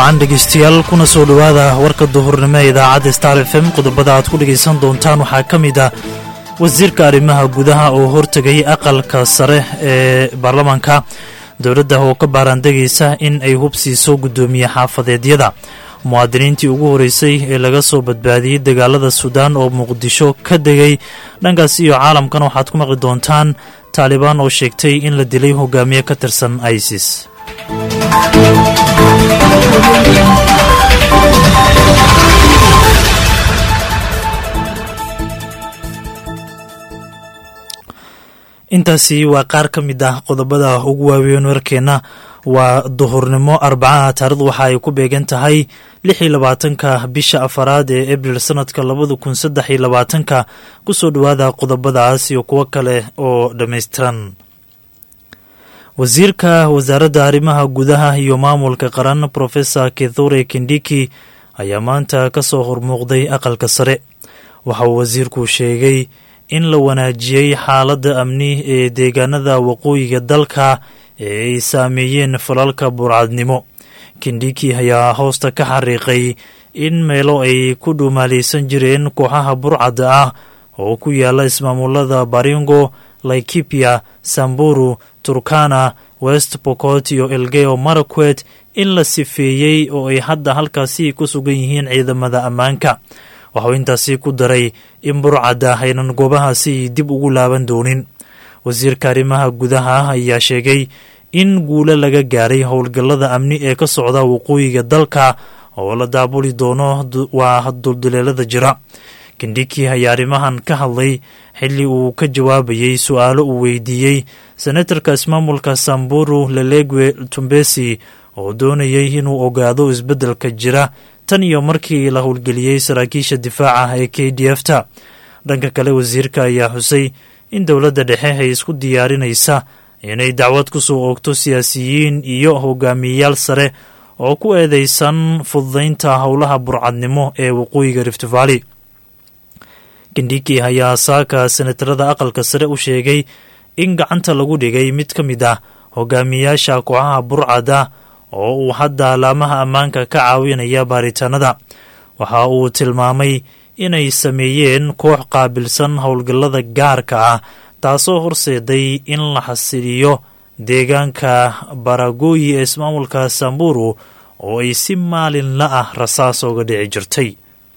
wacan dhegeystayaal kuna soo dhowaada warka duhurnimo ee idaacadda star f m qodobada aad ku dhegaysan doontaan waxaa ka mid ah wasiirka arrimaha gudaha oo hortegay aqalka sare ee baarlamaanka dowladda oo ka baaraandegaysa in ay hubsiiso guddoomiye xaafadeedyada muwaadiniintii ugu horeysay ee laga soo badbaadiyey dagaalada suudaan oo muqdisho ka degay dhankaas iyo caalamkan waxaad ku maqli doontaan taalibaan oo sheegtay in la dilay hogaamiye ka tirsan isis intaasi waa qaar ka mid ah qodobada ugu waaweyn warkeenna waa duhurnimo arbacaha taarikhdu waxa ay ku beegan tahay lix iyo labaatanka bisha afaraad ee abril sanadka labada kun saddex iyo labaatanka kusoo dhowaada qodobadaas iyo kuwo kale oo dhammaystiran wasiirka wasaaradda arrimaha gudaha iyo maamulka qaran profesor kithure kindiki ayaa maanta ka soo hormuuqday aqalka sare waxa uu wasiirku sheegay in la wanaajiyey xaaladda amni ee deegaanada waqooyiga dalka ee ay saameeyeen falalka burcadnimo kindiki ayaa hoosta ka xariiqay in meelo ay ku dhuumaalaysan jireen kooxaha burcadda ah oo ku yaala ismaamulada baringo laikipia samburu turkana west bokot iyo elgeyo marakwet in la sifeeyey oo ay hadda halkaasi ku sugan yihiin ciidamada ammaanka waxuu intaasi ku daray in burcadda aynan goobahaasi dib ugu laaban doonin wasiirka arrimaha gudaha ayaa sheegay in guulo laga gaaray howlgallada amni ee ka socda waqooyiga dalka oo la daabuli doono waa dulduleelada jira kindhiki ayaa arrimahan ka hadlay xilli uu ka jawaabayey su-aalo uu weydiiyey senatarka ismaamulka samburu lelegwe tumbesi oo doonayay inuu ogaado isbeddelka jira tan iyo markii la howlgeliyey saraakiisha difaaca ee k d f ta dhanka kale wasiirka ayaa xusay in dowladda dhexe ay isku diyaarinaysa inay dacwad ku soo oogto siyaasiyiin iyo hogaamiyeyaal sare oo ku eedeysan fududaynta howlaha burcadnimo ee waqooyiga rift valley kindhiki ayaa saaka senatarada aqalka sare u sheegay in gacanta lagu dhigay mid ka mid ah hogaamiyayaasha kooxaha burcada oo uu hadda alaamaha ammaanka ka caawinaya baaritaanada waxa uu tilmaamay inay sameeyeen koox qaabilsan howlgallada gaarka ah taasoo horseeday in la xasiliyo deegaanka baragooyi ee ismaamulka samburu oo ay si maalinla ah rasaas ooga dhici jirtay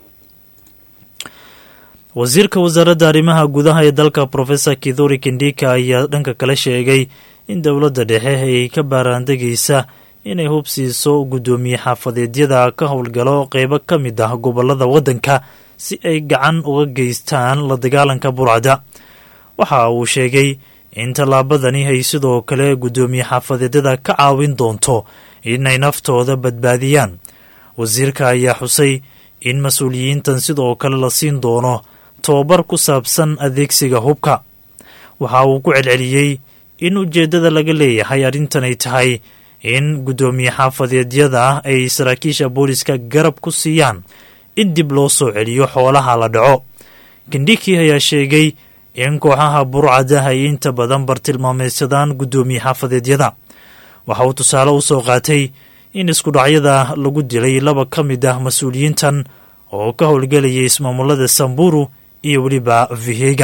wasiirka wasaaradda arrimaha gudaha ee dalka profesor kithuri kindika ayaa dhanka kale sheegay in dowladda dhexe ay ka baaraandegaysa inay hubsiiso guddoomiye xaafadeedyada ka howlgalo qeybo ka mid ah gobolada waddanka si ay gacan uga geystaan la dagaalanka burcada waxa uu sheegay in tallaabadani ay sidoo kale guddoomiye xaafadeedyada ka caawin doonto inay naftooda badbaadiyaan wasiirka ayaa xusay in mas-uuliyiintan sidoo kale la siin doono tobabar ku saabsan adeegsiga hubka waxa uu ku celceliyey in ujeeddada laga leeyahay arrintan ay tahay in guddoomiye xaafadeedyada ay saraakiisha booliska garab ku siiyaan in dib loo soo celiyo xoolaha la dhaco kindhiki ayaa sheegay in kooxaha burcada ay inta badan bartilmaameysadaan guddoomiye xaafadeedyada waxa uu tusaale u soo qaatay in iskudhacyada lagu dilay laba ka mid ah mas-uuliyiintan oo ka howlgelayay ismaamulada samburu iyo weliba vihega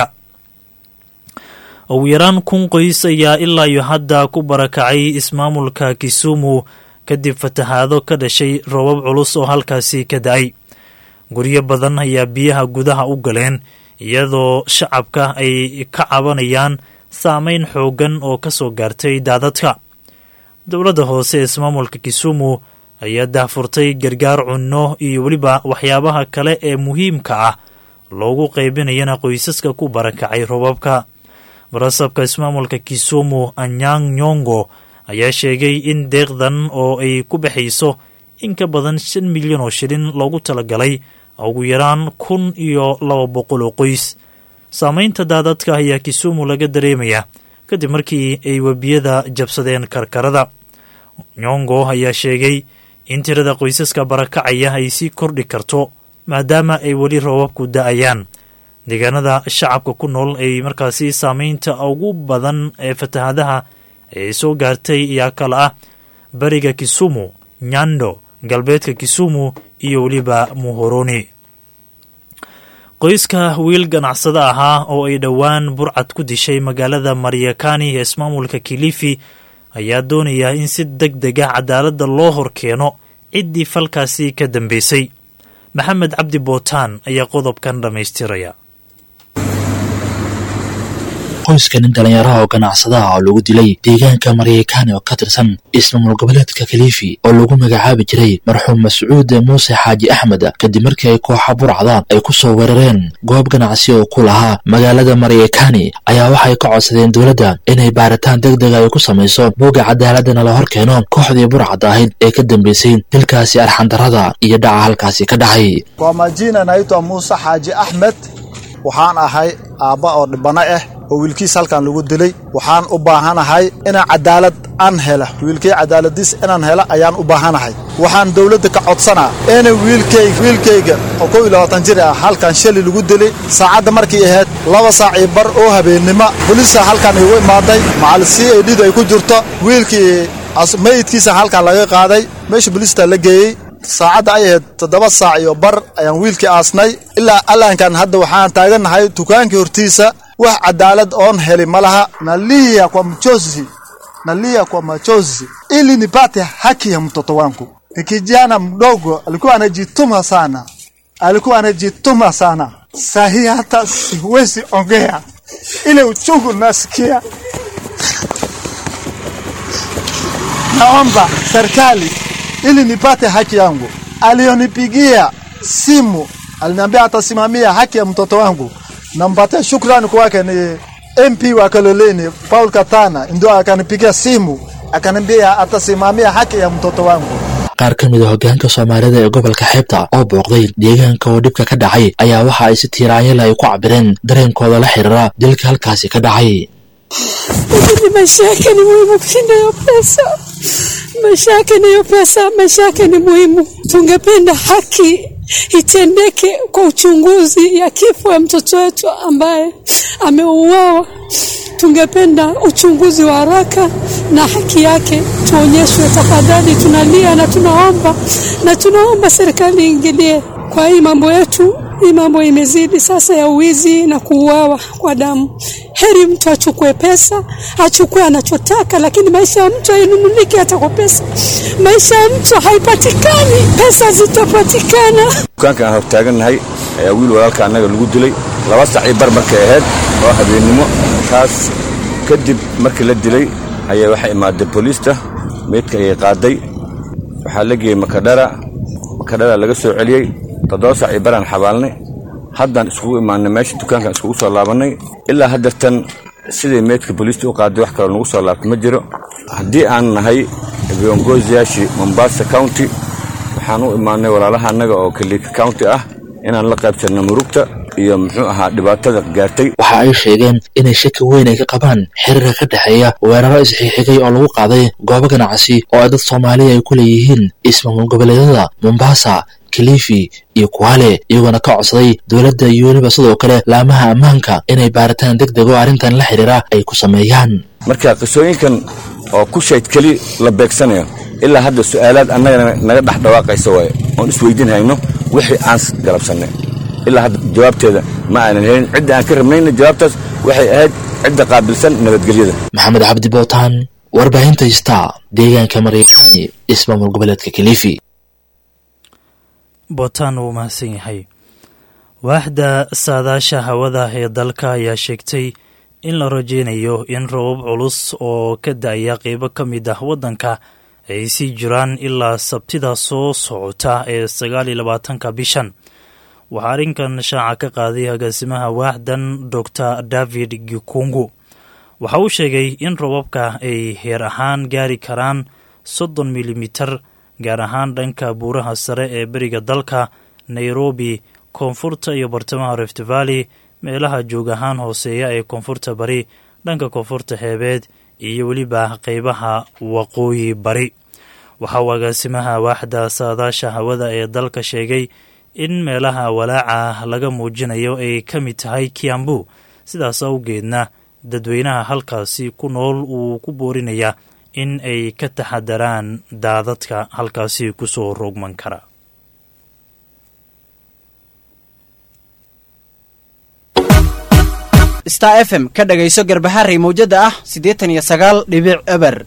ugu yaraan kun qoys ayaa ilaa iyo hadda ku barakacay ismaamulka kisumu kadib fatahaado ka dhashay roobab culus oo halkaasi ka da-ay guryo badan ayaa biyaha gudaha u galeen iyadoo shacabka ay ka cabanayaan saameyn xooggan oo ka soo gaartay daadadka dowladda hoose ee ismaamulka kisumu ayaa daahfurtay gargaar cunno iyo weliba waxyaabaha kale ee muhiimka ah loogu qaybinayana qoysaska ku barakacay roobabka barasabka ismaamulka kisumu anyang nyongo ayaa sheegay in deeqdan oo ay ku baxayso in ka badan shan milyan oo shilin loogu talagalay ugu yaraan kun iyo laba boqol oo qoys saameynta daadadka ayaa kisumu laga dareemaya kadib markii ay webiyada jabsadeen karkarada nyongo ayaa sheegay in tirada qoysaska barakacaya ay sii kordhi karto maadaama ay weli roobabku da-ayaan deegaanada shacabka ku nool ay markaasi saameynta ugu badan ee fatahadaha ee soo gaartay ayaa kale ah beriga kisumu nyando galbeedka kisumu iyo weliba muhoroni qoyska wiil ganacsado ahaa oo ay dhowaan burcad ku dishay magaalada maryakani ee ismaamulka kilifi ayaa doonaya in si deg deg ah cadaaladda loo hor keeno ciddii falkaasi ka dambeysay maxamed cabdi bootaan ayaa qodobkan dhammaystiraya qoyska nin dhallinyaraha oo ganacsadaha oo lagu dilay deegaanka maryakani oo ka tirsan ismaamul goboleedka kaliifi oo lagu magacaabi jiray marxuum mascuud muuse xaaji axmed kadib markii ay kooxa burcda ay ku soo weerareen goob ganacsi oo ku lahaa magaalada maryakani ayaa waxay ka codsadeen dowladda inay baaritaan deg dega ay ku samayso bogga cadaaladana la hor keeno kooxdii burcadda ahayd ee ka dambeysay dilkaasi arxandarrada iyo dhaca halkaasi ka dhacay kwa majina naitwa muuse xaaji axmed waxaan ahay aabba oo dhibano ah oo wiilkiis halkan lagu dilay waxaan u baahanahay inaan cadaalad aan hela wiilkay cadaaladiis inaan hela ayaan u baahanahay waxaan dowladda ka codsanaa ina wiilkayga wiilkayga oo kow iyo labaatan jir ah halkan shali lagu dilay saacadda markii ahayd laba saac iyo bar oo habeennimo boliisa halkan igu imaaday macal c a d da ay ku jirto wiilkii mayidkiisa halkan laga qaaday meesha boliista la geeyey saacadda ay ahayd toddoba saac iyo bar ayaan wiilkii aasnay ilaa allaankan hadda waxaan taagannahay dukaankii hortiisa wax cadaalad oon heli ma laha nalia kwa mchozi nalia kwa machozi ili nipate haki ya mtoto wangu ni kijana mdogo alikuwa anajituma sana alikuwa anajituma sana sahi hata siwezi ongea ile uchungu nasikia naomba serikali ili nipate haki yangu alionipigia simu aliniambia atasimamia haki ya mtoto wangu nampatia shukrani kwake ni MP wa Kaloleni Paul Katana ndio akanipigia simu akaniambia atasimamia haki ya mtoto wangu. qaar ka mid a hoggaanka soomaalida ee gobolka xeebta oo booqday deegaanka oo dhibka ka dhacay ayaa waxa ay si tiiraanyala ay ku cabireen dareenkooda la xiriira dilka halkaasi ka dhacay lakini maisha yake ni muhimu kushinda hiyo pesa. Maisha yake ni hiyo pesa, maisha yake ni muhimu. Tungependa haki itendeke kwa uchunguzi ya kifo ya mtoto wetu ambaye ameuawa. Tungependa uchunguzi wa haraka na haki yake tuonyeshwe. Tafadhali, tunalia na tunaomba na tunaomba serikali iingilie kwa hii mambo yetu. Hii mambo imezidi sasa ya uwizi na kuuawa kwa damu. Heri mtu achukue pesa, achukue anachotaka, lakini maisha ya mtu hainunuliki hata kwa pesa. Maisha ya mtu haipatikani, pesa zitapatikana. dukaankaan hortaagannahay ayaa wiil walaalka annaga lagu dilay laba sac iyo bar markay ahayd oo habeennimo taas kadib markii la dilay ayaa waxay imaaday booliista meydka ayay qaaday waxaa la geeyey makadhara makadhara laga soo celiyey toddoba sac iyo baraan xabaalnay haddaan iskugu imaanay meesha dukaankan iskugu soo laabannay ilaa haddeertan siday meydka booliista u qaaday wax kaloo nagu soo laabtay ma jiro haddii aan nahay viongoziyaashii mombasa county waxaan u imaanay walaalaha annaga oo kaliika county ah inaan la qaybsanno murugta iyo muxuu ahaa dhibaatada gaartay waxa ay sheegeen inay shaki weyn ay ka qabaan xiriirka ka dhexeeya weeraro isxixigay oo lagu qaaday goobo ganacsi oo ay dad soomaaliya ay ku leeyihiin ismaamul goboleedyada mombasa kilifi iyo kuwale iyagoona ka codsaday dowladda iyo weliba sidoo kale laamaha ammaanka inay baaritaan deg deg oo arrintan la xiriira ay ku sameeyaan marka qisooyinkan oo ku shayd keli la beegsanayo ilaa hadda su'aalaad annagana naga dhex dhawaaqaysa waaye oon isweydiin hayno wixii aan galabsannay ilaa hadda jawaabteeda ma aanan helin cidda aan ka rabnayna jawaabtaas waxay ahayd cidda qaabilsan nabadgelyada maxamed cabdi bootaan warbaahinta star deegaanka maryakani ismaamul goboleedka kilifi bootaan wuu mahadsan yahay waaxda saadaasha hawada ee dalka ayaa sheegtay in la rajeynayo in robab culus oo ka da-ya qeybo ka mid ah waddanka ay sii jiraan ilaa sabtida soo socota ee sagaal iyo labaatanka bishan waxaa arrinkan shaaca ka qaaday agaasimaha waaxdan doctor david gikungu waxa uu sheegay in robabka ay heer ahaan gaari karaan soddon milimitar gaar ahaan dhanka buuraha sare ee beriga dalka nairobi koonfurta iyo bartamaha rift valley meelaha joog ahaan hooseeya ee koonfurta bari dhanka koonfurta xeebeed iyo weliba qeybaha waqooyi bari waxa uu agaasimaha waaxda saadaasha hawada ee dalka sheegay in meelaha walaaca laga muujinayo ay ka mid tahay kiambu sidaas awgeedna dadweynaha halkaasi ku nool uu ku boorinayaa in ay ka taxadaraan daadadka halkaasi kusoo roogman kara star f m ka dhagayso garbaharey mawjada ah siddeetan iyo sagaal dhibic eber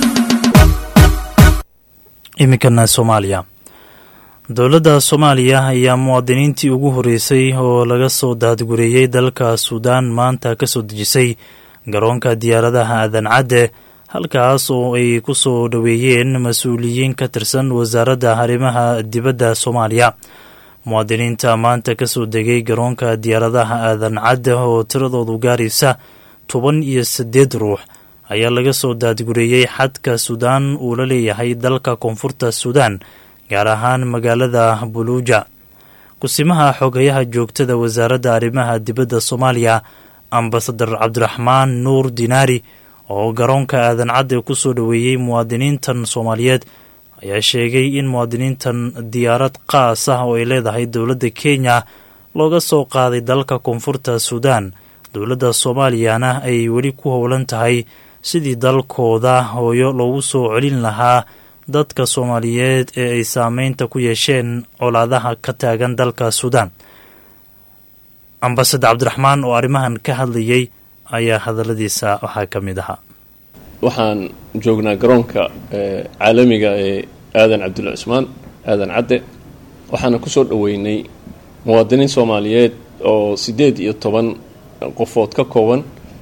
iminkana soomaaliya dowladda soomaaliya ayaa muwaadiniintii ugu horreysay oo laga soo daadgureeyey dalka suudaan maanta ka soo dejisay garoonka diyaaradaha aadan cadde halkaas oo ay ku soo dhoweeyeen mas-uuliyiin ka tirsan wasaaradda arrimaha dibadda soomaaliya muwaadiniinta maanta ka soo degay garoonka diyaaradaha aadan cadde oo tiradoodu gaaraysa toban iyo siddeed ruux ayaa laga soo daadgureeyey xadka suudaan uu la leeyahay dalka koonfurta suudaan gaar ahaan magaalada buluuja kusimaha xogayaha joogtada wasaaradda arrimaha dibadda soomaaliya ambasadar cabdiraxmaan nuur dinaari oo garoonka aadan cadde ku soo dhoweeyey muwaadiniintan soomaaliyeed ayaa sheegay in muwaadiniintan diyaarad qaas ah oo ay leedahay dowladda kenya looga soo qaaday dalka koonfurta suudaan dowladda soomaaliyana ay weli ku howlan tahay sidii dalkooda hooyo loogu soo celin lahaa dadka soomaaliyeed ee ay saameynta ku yeesheen colaadaha ka taagan dalka suudaan ambasadar cabdiraxmaan oo arrimahan ka hadlayay ayaa hadalladiisa waxaa ka mid ahaa waxaan joognaa garoonka caalamiga ee aadan cabdulla cusmaan aadan cadde waxaana ku soo dhoweynay muwaadiniin soomaaliyeed oo siddeed iyo toban qofood ka kooban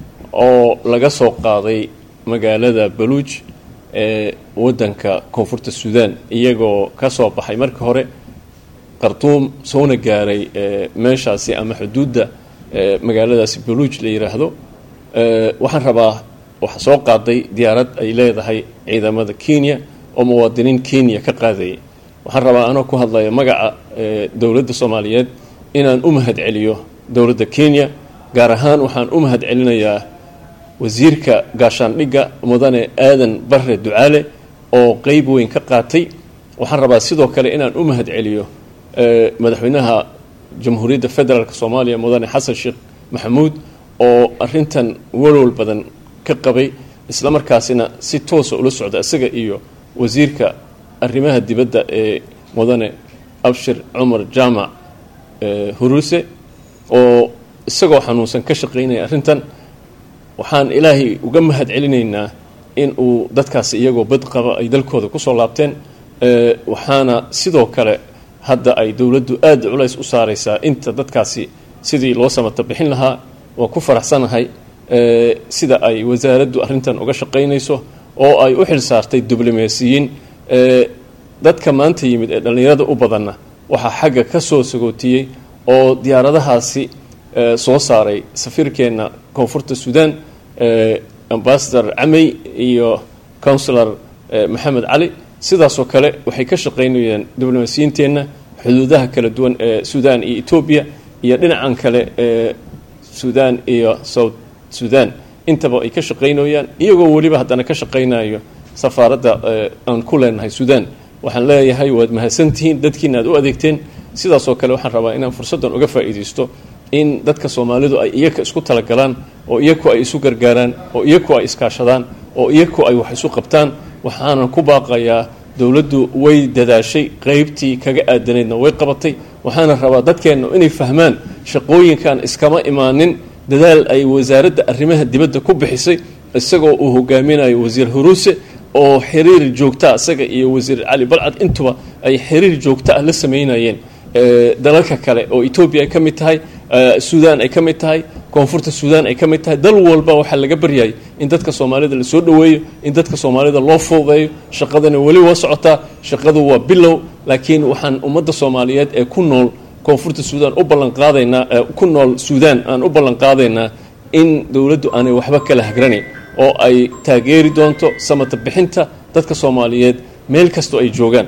oo laga soo qaaday magaalada baluuj ee waddanka koonfurta suudaan iyagoo ka soo baxay markii hore qartuum soona gaaray meeshaasi ama xuduudda magaaladaasi baluuj la yidhaahdo waxaan rabaa waxaa soo qaaday diyaarad ay leedahay ciidamada kenya oo muwaadiniin kenya ka qaadayay waxaan rabaa anoo ku hadlaya magaca dowladda soomaaliyeed inaan u mahad celiyo dowladda kenya gaar ahaan waxaan u mahad celinayaa wasiirka gaashaandhigga mudane aadan barre ducaale oo qeyb weyn ka qaatay waxaan rabaa sidoo kale inaan u mahad celiyo madaxweynaha jamhuuriyadda federaalk soomaaliya mudane xasan sheekh maxamuud oo arintan walwal badan ka qabay isla markaasina si toosa ula socda isaga iyo wasiirka arrimaha dibadda ee mudane abshir cumar jaamac huruse oo isagoo xanuunsan ka shaqaynaya arrintan waxaan ilaahay uga mahad celinaynaa in uu dadkaasi iyagoo bad qaba ay dalkooda kusoo laabteen waxaana sidoo kale hadda ay dowladdu aada culays u saaraysaa inta dadkaasi sidii loo samata bixin lahaa waa ku faraxsanahay sida ay wasaaraddu arrintan uga shaqaynayso oo ay u xil saartay diblomaasiyiin dadka maanta yimid ee dhallinyarada u badanna waxaa xagga ka soo sagootiyey oo diyaaradahaasi soo saaray safiirkeenna koonfurta suudaan ambasador camey iyo counsilor maxamed cali sidaasoo kale waxay ka shaqaynayeen diblomaasiyiinteenna xuduudaha kala duwan ee suudaan iyo etoobiya iyo dhinacan kale ee suudaan iyo south suudaan intaba ay ka shaqaynayaan iyagoo weliba haddana ka shaqaynayo safaaradda aan ku leenahay suudaan waxaan leeyahay waad mahadsantihiin dadkiina aad u adeegteen sidaasoo kale waxaan rabaa inaan fursaddan uga faa'iidaysto in dadka soomaalidu ay iyaka isku talagalaan oo iyaku ay isu gargaaraan oo iyaku ay iskaashadaan oo iyaku ay wax isu qabtaan waxaanan ku baaqayaa dowladdu way dadaashay qaybtii kaga aadanaydna way qabatay waxaana rabaa dadkeenna inay fahmaan shaqooyinkan iskama imaanin dadaal ay wasaaradda arrimaha dibadda ku bixisay isagoo uu hogaaminayo wasiir huruuse oo xiriir joogtaa isaga iyo wasiir cali balcad intuba ay xiriir joogto ah la sameynayeen dalalka kale oo etoobiya ay ka mid tahay suudaan ay ka mid tahay koonfurta suudaan ay ka mid tahay dal walba waxaa laga baryayay in dadka soomaalida lasoo dhoweeyo in dadka soomaalida loo fududeeyo shaqadana weli waa socotaa shaqadu waa bilow laakiin waxaan ummadda soomaaliyeed ee ku nool koonfurta suudaan u ballanqaadaynaa ku nool suudaan aan u ballanqaadaynaa in dowladdu aanay waxba kala hagranayn oo ay taageeri doonto samata bixinta dadka soomaaliyeed meel kastoo ay joogaan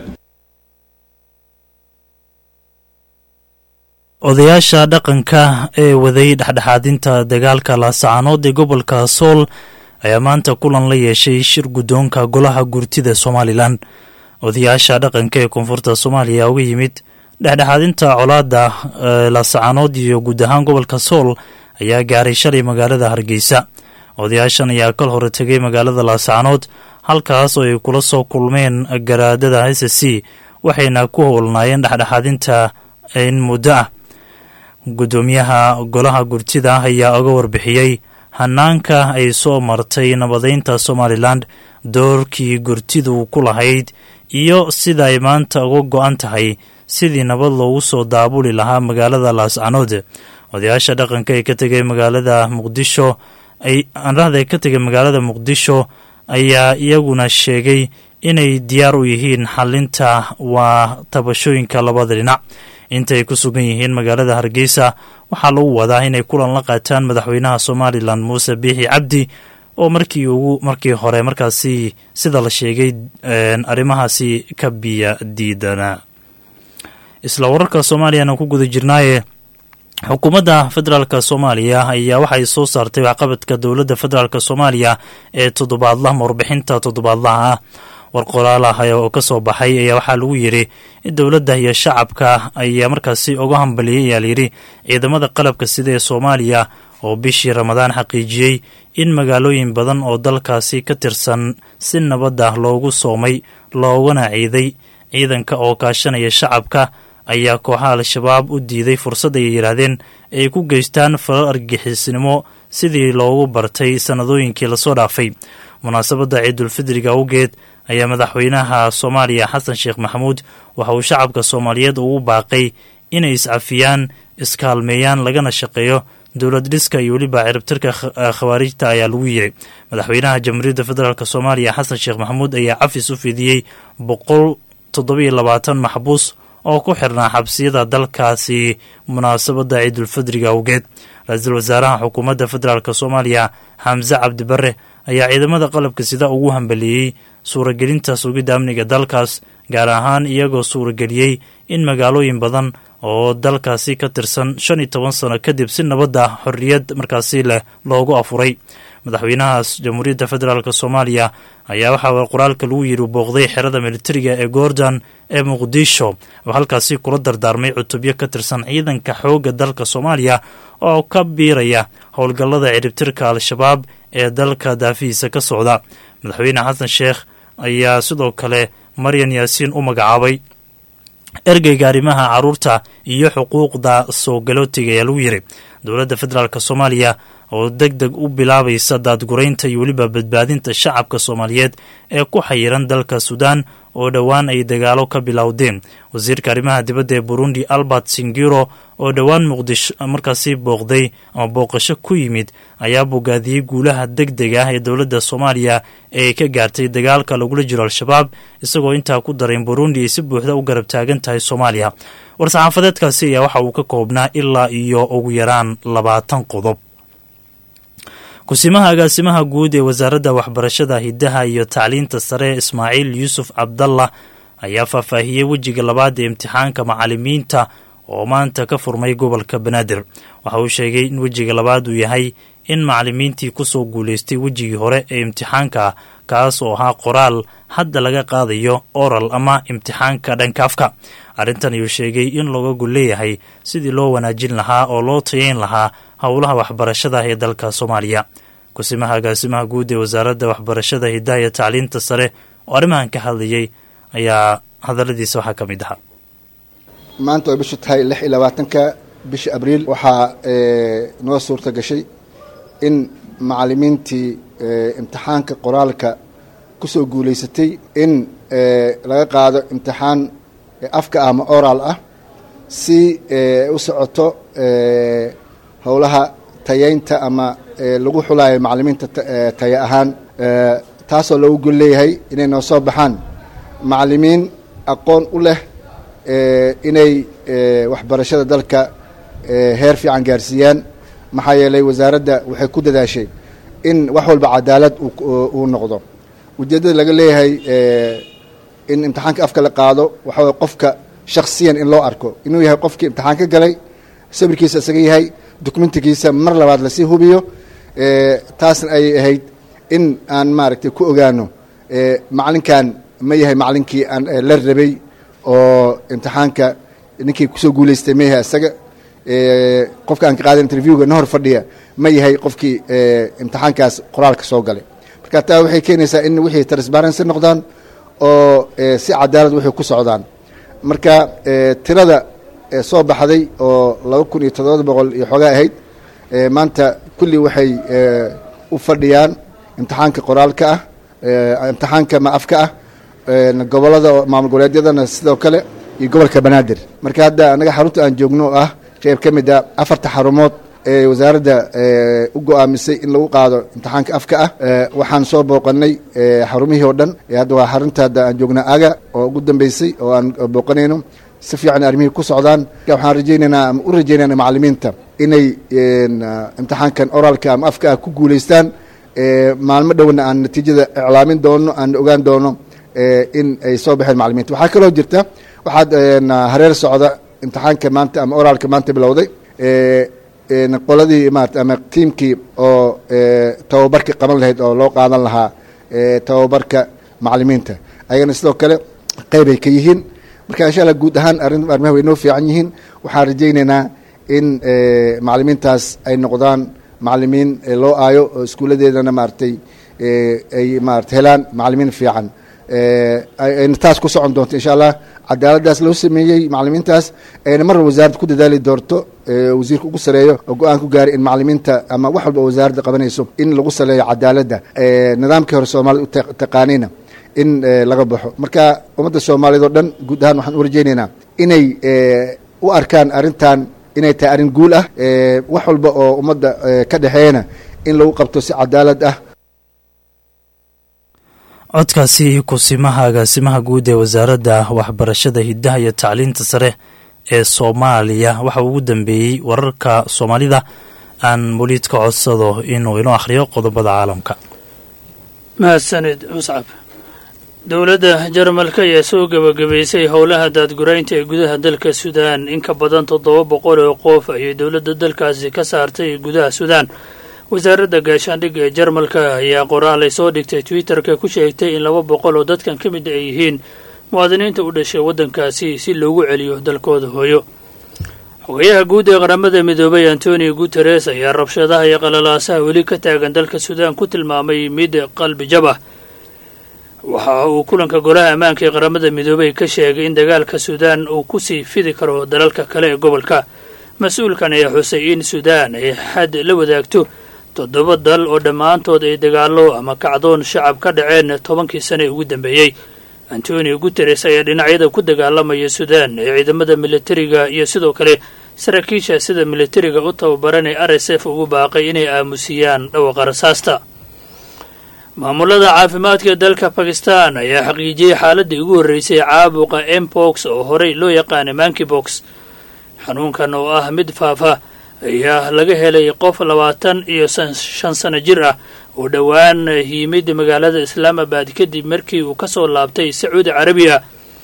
odayaasha dhaqanka ee waday dhexdhexaadinta dagaalka laasacanood ee gobolka sool ayaa maanta kulan la yeeshay shir guddoonka golaha gurtida somalilan odayaasha dhaqanka ee koonfurta soomaaliya uga yimid dhexdhexaadinta colaada laasacanood iyo guud ahaan gobolka sool ayaa gaaray shalay magaalada hargeysa odayaashan ayaa kal hore tegay magaalada laasacanood halkaas oo ay kula soo kulmeen garaadada s c waxayna ku howlnaayeen dhexdhexaadinta in muddo ah guddoomiyaha golaha gurtida ayaa oga warbixiyey hanaanka ay soo martay nabadeynta somalilan doorkii gurtidu ku lahayd iyo sida ay maanta uga go-an tahay sidii nabad loogu soo daabuli lahaa magaalada laascanood odayaasha dhaqanka ee ka tegay magaalada muqdisho anrahda ee ka tegay magaalada muqdisho ayaa iyaguna sheegay inay diyaar u yihiin xalinta waa tabashooyinka labada dhinac intaay ku sugan yihiin magaalada hargeysa waxaa lagu wadaa inay kulan la qaataan madaxweynaha somalilan muuse biixi cabdi oo markii ugu markii hore markaasi sida la sheegay arrimahaasi ka biya diidana isla wararka soomaaliyana ku guda jirnaaye xukuumadda federaalk soomaaliya ayaa waxay soo saartay waxqabadka dowladda federaalk soomaaliya ee toddobaadlaha warbixinta toddobaadlaha ah war qoraal ah oo ka soo baxay ayaa waxaa lagu yidhi in dowladda iyo shacabka ayaa markaasi uga hambaliyey ayaa layidhi ciidamada qalabka sida ee soomaaliya oo bishii ramadaan xaqiijiyey in magaalooyin badan oo dalkaasi ka tirsan si nabad ah loogu soomay loogana ciiday ciidanka oo kaashanaya shacabka ayaa kooxaha al-shabaab u diiday fursad ay yidhaahdeen ay ku geystaan falal argagixisnimo sidii loogu bartay sannadooyinkii lasoo dhaafay munaasabadda ciidulfidriga awgeed ayaa madaxweynaha soomaaliya xasan sheekh maxamuud waxa uu shacabka soomaaliyeed ugu baaqay inay iscafiyaan iskaalmeeyaan lagana shaqeeyo dowlad dhiska iyo weliba ciribtirka khawaarijta ayaa lagu yiri madaxweynaha jamhuuriyadda federaalk soomaaliya xasan sheekh maxamuud ayaa cafis u fidiyey boqol toddobiyo labaatan maxbuus oo ku xirnaa xabsiyada dalkaasi munaasabadda ciidulfidriga awgeed ra-iisul wasaaraha xukuumadda federaalk soomaaliya xamse cabdibare ayaa ciidamada qalabka sida ugu hambalieyey suuragelinta sugidda amniga dalkaas gaar ahaan iyagoo suurageliyey in magaalooyin badan oo dalkaasi ka tirsan shan iyo toban sano kadib si nabadda xorriyad markaasi leh loogu afuray madaxweynahaas jamhuuriyadda federaalk soomaaliya ayaa waxaa qoraalka lagu yidhi booqday xerada militariga ee goordon ee muqdisho oo halkaasi kula dardaarmay cutubyo ka tirsan ciidanka xoogga dalka soomaaliya oo ka biiraya howlgallada ciribtirka al-shabaab ee dalka daafihiisa ka socda madaxweyne xasan sheekh ayaa sidoo kale maryan yaasiin u magacaabay ergeyga arrimaha caruurta iyo xuquuqda soo galootiga ayaa lagu yiri dowladda federaalk soomaaliya oo deg deg u bilaabaysa daadguraynta iyo weliba badbaadinta shacabka soomaaliyeed ee ku xayiran dalka suudaan oo dhowaan ay dagaalo ka bilowdeen wasiirka arrimaha dibadda ee burundi albert singiro oo dhowaan muqdisho markaasi booqday ama booqasho ku yimid ayaa bogaadiyey guulaha deg deg ah ee dowladda soomaaliya ee ka gaartay dagaalka lagula jiro al-shabaab isagoo intaa ku daray in burundi ay si buuxda u garab taagan tahay soomaaliya war-saxaafadeedkaasi ayaa waxa uu ka koobnaa ilaa iyo ugu yaraan labaatan qodob kusimaha agaasimaha guud ee wasaaradda waxbarashada hiddaha iyo tacliinta sare ismaaciil yuusuf cabdallah ayaa faahfaahiyey wejiga labaad ee imtixaanka macalimiinta oo maanta ka furmay gobolka banaadir waxa uu sheegay in wejiga labaad uu yahay in macalimiintii kusoo guulaystay wejigii hore ee imtixaanka kaas oo ahaa qoraal hadda laga qaadayo oral ama imtixaanka dhankaafka arrintan ayuu sheegay in looga gol leeyahay sidii loo wanaajin lahaa oo loo tayeyn lahaa howlaha waxbarashada ee dalka soomaaliya kusimaha agaasimaha guud ee wasaaradda waxbarashada hiddaha iyo tacliinta sare oo arrimahan ka hadlayay ayaa hadalladiisa waxaa ka mid ahaa maanta way bishu tahay lix iyo labaatanka bisha abriil waxaa noo suurta gashay in macalimiintii imtixaanka qoraalka ku soo guulaysatay in laga qaado imtixaan afka ah ama oral ah si u socoto howlaha tayeynta ama lagu xulaayo macalimiinta taye ahaan taasoo loogu gol leeyahay inay noo soo baxaan macalimiin aqoon u leh inay waxbarashada dalka heer fiican gaarsiiyaan maxaa yeelay wasaaradda waxay ku dadaashay in wax walba cadaalad uu noqdo ujeeddada laga leeyahay in imtixaanka afka la qaado waxaa way qofka shaksiyan in loo arko inuu yahay qofkii imtixaan ka galay sawirkiisa isaga yahay dokumentigiisa mar labaad lasii hubiyo taasna ay ahayd in aan maaragtay ku ogaano macalinkan ma yahay macalinkii aan la rabay oo imtixaanka ninkii kusoo guulaystay ma yahay isaga qofka aan ka qaadan interviewga na hor fadhiya ma yahay qofkii imtixaankaas qoraalka soo galay marka taa waxay keenaysaa in wixii transparency noqdaan oo si cadaalad waxay ku socdaan marka tirada soo baxday oo laba kun iyo toddoba boqol iyo xoogaa ahayd maanta kulli waxay u fadhiyaan imtixaanka qoraalka ah imtixaanka ma afka ah gobolada maamul goboleedyadana sidoo kale iyo gobolka banaadir marka hadda anaga xarunta aan joogno oo ah qeyb ka mid a afarta xarumood ee wasaaradda u go-aamisay in lagu qaado imtixaanka afka ah waxaan soo booqanay xarumihii oo dhan hadda waa xarunta hadda aan joogna aga oo ugu dambeysay oo aan booqanayno si fiican arrimihii ku socdaan waxaan rajaynaynaa ama u rajaynayna macallimiinta inay imtixaankan oraalka ama afka ah ku guulaystaan maalmo dhowna aan natiijada iclaamin doono aan ogaan doono in ay soo baxeen macallimiinta waxaa kaloo jirta waxaad hareer socda imtixaanka maanta ama oraalka maanta bilowday qoladii maarata ama tiimkii oo tababarka qaban lahayd oo loo qaadan lahaa tababarka macallimiinta ayagana sidoo kale qeybay ka yihiin marka insha allah guud ahaan arrin arrimaha way noo fiican yihiin waxaan rajaynaynaa in macallimiintaas ay noqdaan macallimiin loo aayo oo iskuuladeedana maaragtay ay maarata helaan macallimiin fiican ayna taas ku socon doonto insha allah cadaaladdaas loo sameeyey macallimiintaas ayna mar wasaaradda ku dadaali doonto wasiirka ugu sareeyo oo go-aan ku gaaray in macallimiinta ama wax walba oo wasaaradda qabanayso in lagu saleeyo cadaaladda nidaamkii hore soomaalida u taqaanayna in laga baxo marka ummadda soomaaliyeed oo dhan guud ahaan waxaan u rajaynaynaa inay u arkaan arrintan inay tahay arrin guul ah wax walba oo ummadda ka dhexeeyana in lagu qabto si cadaalad ah codkaasi kusimaha agaasimaha guud ee wasaaradda waxbarashada hiddaha iyo tacliinta sare ee soomaaliya waxa ugu dambeeyey wararka soomaalida aan muliid ka codsado inuu inoo akhriyo qodobada caalamka mahadsanid muscab dowladda jarmalka ayaa soo gebagabaysay howlaha daadguraynta ee gudaha dalka suudaan in ka badan toddoba boqol oo qof ayay dowladda dalkaasi ka saartay gudaha suudaan wasaaradda gaashaandhigga ee jarmalka ayaa qoraal ay soo dhigtay twitterka ku sheegtay in laba boqol oo dadkan ka mid ay yihiin muwaadiniinta u dhashay waddankaasi si loogu celiyo dalkooda hooyo xogayaha guud ee qaramada midoobay antonio guteres ayaa rabshadaha iyo qalalaasaha weli ka taagan dalka suudaan ku tilmaamay mid qalbi jab ah waxa uu kulanka golaha ammaanka ee qaramada midoobay ka sheegay in dagaalka suudaan uu kusii fidi karo dalalka kale ee gobolka mas-uulkan ayaa xusay in suudaan ay xad la wadaagto toddoba dal oo dhammaantood ay dagaallo ama kacdoon shacab ka dhaceen tobankii sane ee ugu dambeeyey antonio guteres ayaa dhinacyada ku dagaalamaya suudaan ee ciidamada militariga iyo sidoo kale saraakiisha sida militariga u tababaran ee r s f ugu baaqay inay aamusiyaan dhawaqa rasaasta maamulada caafimaadka dalka bakistan ayaa xaqiijiyey xaaladii ugu horreysay caabuqa mbox oo horey loo yaqaanay mankibox xanuunkan oo ah mid faafa ayaa laga helay qof labaatan iyo shan sano jir ah oo dhowaan yimid magaalada islaamabad kadib markii uu ka soo laabtay sacuudi carabiya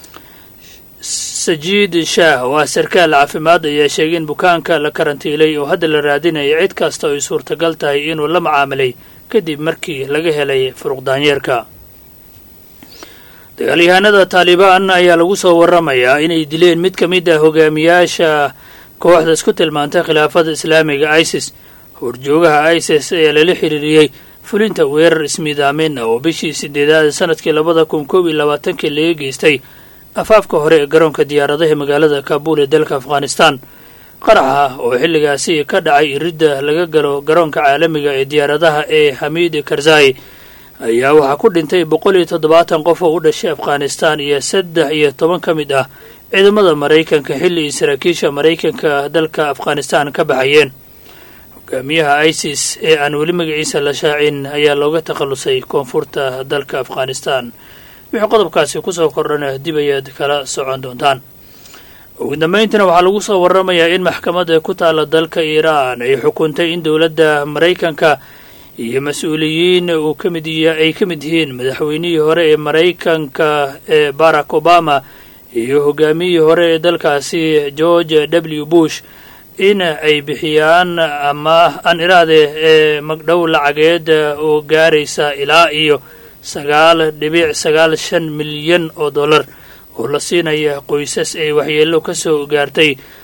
sajiid shaah oo ah sarkaal caafimaad ayaa sheegay in bukaanka la karantiilay oo hadda la raadinaya cid kasta oo ay suurtagal tahay inuu la macaamilay kadib markii laga helay furuqdaanyeerka dagaalyahanada taalibaan ayaa lagu soo waramayaa inay dileen mid ka mid ah hogaamiyaasha kooxda isku tilmaantay khilaafada islaamiga isis horjoogaha isis ayaa lala xiriiriyey fulinta weerar ismiidaamin ah oo bishii sideedaad sanadkii labada kun koob iyo labaatankii laga geystay afaafka hore ee garoonka diyaaradaha magaalada kaabul ee dalka afghanistan qaraxa oo xilligaasi ka dhacay iridda laga galo garoonka caalamiga ee diyaaradaha ee xamiid karzai ayaa waxaa ku dhintay boqol iyo toddobaatan qof oo u dhashay afghanistan iyo saddex iyo toban ka mid ah ciidamada maraykanka xilli saraakiisha maraykanka dalka afghanistan ka baxayeen hogaamiyaha isis ee aan weli magaciisa la shaacin ayaa looga takhallusay koonfurta dalka afghanistan wixii qodobkaasi kusoo kordhana dib ayaad kala socon doontaan ugu dambayntiina waxaa lagu soo waramayaa in maxkamadda ku taalla dalka iiraan ay xukuntay in dowladda maraykanka iyo mas-uuliyiin uu ka mid ay ka mid yihiin madaxweynihii hore ee maraykanka ee barack obama iyo hogaamiyihii hore ee dalkaasi george w bush in ay bixiyaan ama aan iraade ee magdhow lacageed oo gaaraysa ilaa iyo sagaal dhibic sagaal shan milyan oo dollar oo la siinaya qoysas ay waxyeello ka soo gaartay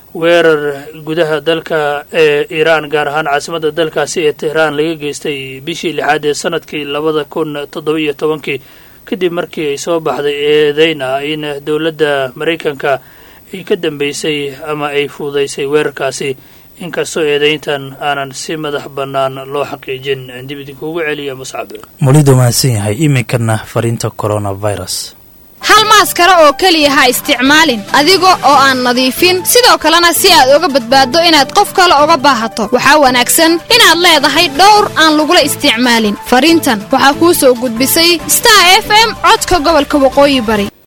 weerar gudaha dalka ee iiraan gaar ahaan caasimadda dalkaasi ee tehraan laga geystay bishii lixaad ee sanadkii labada kun toddoba iyo tobankii kadib markii ay soo baxday eedeyn ah in dowladda maraykanka ay ka dambeysay ama ay fuudaysay weerarkaasi inkastoo eedeyntan aanan si madax bannaan loo xaqiijin dib idinkuugu celiya muscab mulidu mahadsan yahay iminkana fariinta coronavirus hal maaskaro oo keliya ha isticmaalin adiga oo aan nadiifin sidoo kalena si aad uga badbaaddo inaad qof kale uga baahato waxaa wanaagsan inaad leedahay dhowr aan lagula isticmaalin fariintan waxaa kuu soo gudbisay star f m codka gobolka waqooyi bari